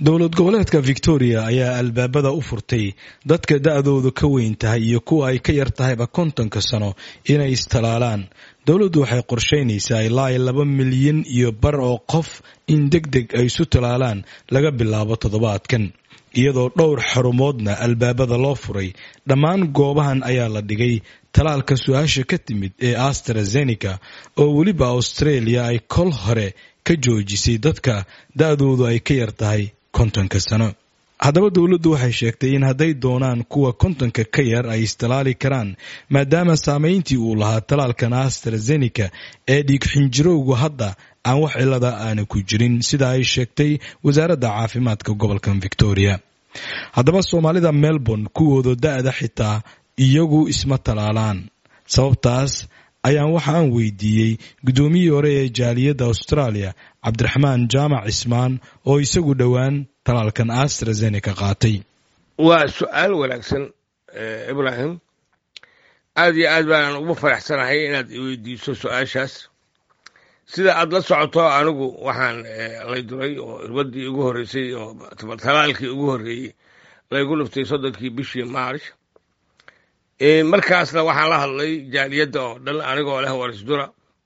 dowlad goboleedka victoria ayaa albaabada u furtay dadka da-doodu ka weyn tahay iyo kuwa ay ka yar tahayba kontonka sano inay istalaalaan dowladdu waxay qorsheynaysaa ilaa iyo laba milyan iyo bar oo qof in deg deg ay isu talaalaan laga bilaabo toddobaadkan iyadoo dhowr xarumoodna albaabada loo furay dhammaan goobahan ayaa la dhigay talaalka su-aasha ka timid ee astrazeneca oo weliba australia ay kol hore ka joojisay dadka da-doodu ay ka yar tahay kontonka sano haddaba dowladdu waxay sheegtay in hadday doonaan kuwa kontonka ka yar ay istalaali karaan maadaama saameyntii uu lahaa talaalkan astrazeneca ee dhiigxinjirowgu hadda aan wax cilada aana ku jirin sida ay sheegtay wasaaradda caafimaadka gobolkan victoria haddaba soomaalida melbourne kuwooda da-da xitaa iyagu isma talaalaan sababtaas ayaan waxa aan weydiiyey guddoomiyii hore ee jaaliyadda australia cabdiraxmaan jaamac cismaan oo isagu dhowaan talaalkan astrazeneca qaatay waa su-aal wanaagsan ibraahim aad iyo aad baanan ugu faraxsanahay inaad iweydiiso su-aashaas sida aad la socoto anigu waxaan lay duray oo irbadii ugu horreysay oo talaalkii ugu horreeyey laygu dhuftay soddonkii bishii march markaasna waxaan la hadlay jaaliyadda oo dhan anigoo leh warisdura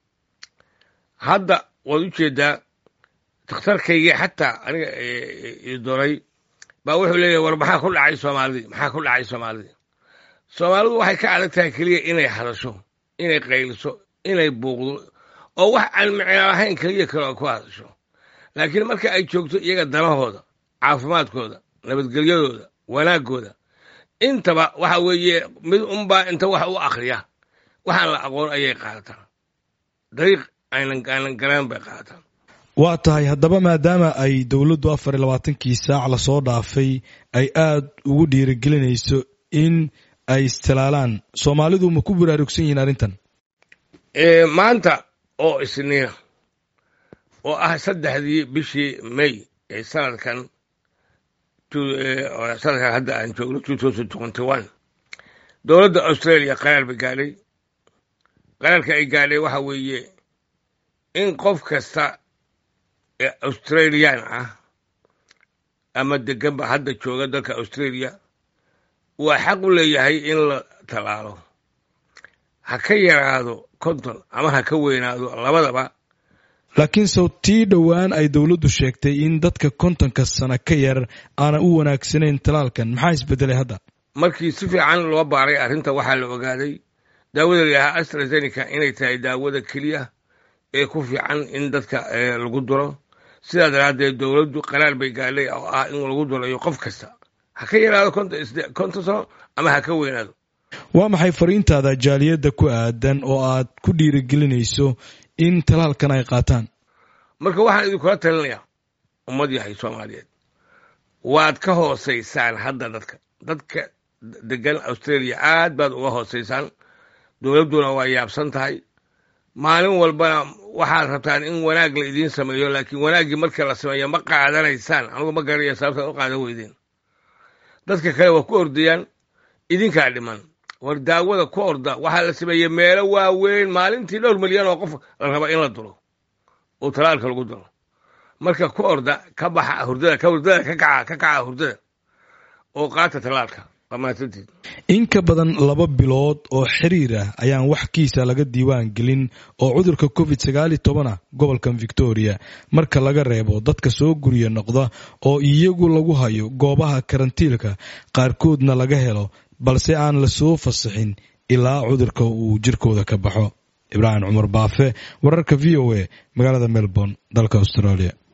hadda waad u jeedaa dakhtarkaygii xataa aniga idoray baa wuxuu leeyahy war maxaa ku dhacay soomaalidii maxaa ku dhacay soomaalidii soomaalidu waxay ka adag tahay keliya inay hadasho inay qayliso inay buuqdo oo wax aan micno lahayn keliya kale oo ku hadasho laakiin marka ay joogto iyaga danahooda caafimaadkooda nabadgelyadooda wanaaggooda intaba waxa weeye mid unbaa inta wax u akriya waxaan la aqoon ayay qaadataan dariiq aanan galaan bay qaadataan waa tahay haddaba maadaama ay dowladdu afar iyo labaatankii saac lasoo dhaafay ay aad ugu dhiirigelinayso in ay istilaalaan soomaalidu ma ku baraarugsan yihiin arrintan maanta oo isniina oo ah saddexdii bishii may ee sanadkan sanadkan hadda aan joogno two thousand twenty one dowladda australia qaraar bay gaadhay qaraarka ay gaadhay waxa weeye in qof kasta ee australian ah ama deganba hadda jooga dalka australia waa xaq u leeyahay in la talaalo ha ka yaraado konton ama ha ka weynaado labadaba laakiin sow tii dhowaan ay dowladdu sheegtay in dadka kontonka sano ka yar aana u wanaagsanayn talaalkan maxaa isbedelay hadda markii si fiican loo baaray arrinta waxaa la ogaaday daawada layahaa astrazeneca inay tahay daawada keliya ee ku fiican in dadka lagu duro sidaa daraaddeed dowladdu qaraar bay gaadhay oo ah in lagu durayo qof kasta ha ka yaraado konton sano ama ha ka weynaado waa maxay fariintaada jaaliyadda ku aadan oo aad ku dhiirigelinayso in talaalkan ay qaataan marka waxaan idinkula talinayaa ummad yahay soomaaliyeed waad ka hoosaysaan hadda dadka dadka degan australia aad baad uga hoosaysaan dowladduna waa yaabsan tahay maalin walbana waxaad rabtaan in wanaag la idiin sameeyo laakiin wanaaggii marka la sameeyo ma qaadanaysaan anugu ma garanaya sababtaad u qaadan weydeen dadka kale waa ku ordayaan idinkaa dhiman war daawada ku orda waxaa la sameeyey meelo waaweyn maalintii dhowr milyan oo qof la raba in la duro oo talaalka lagu duro marka ku orda ka baxa hurdada ka hurdada ka kaca ka kaca hurdada oo qaata talaalka waa mahadsantiid in ka badan laba bilood oo xiriir ah ayaan wax kiisa laga diiwaan gelin oo cudurka covid sagaali tobanah gobolkan victoria marka laga reebo dadka soo gurya noqda oo iyagu lagu hayo goobaha karantiilka qaarkoodna laga helo balse aan la soo fasaxin ilaa cudurka uu jirkooda ka baxo ibraahim cumar baafe wararka v o a magaalada melbourne dalka australia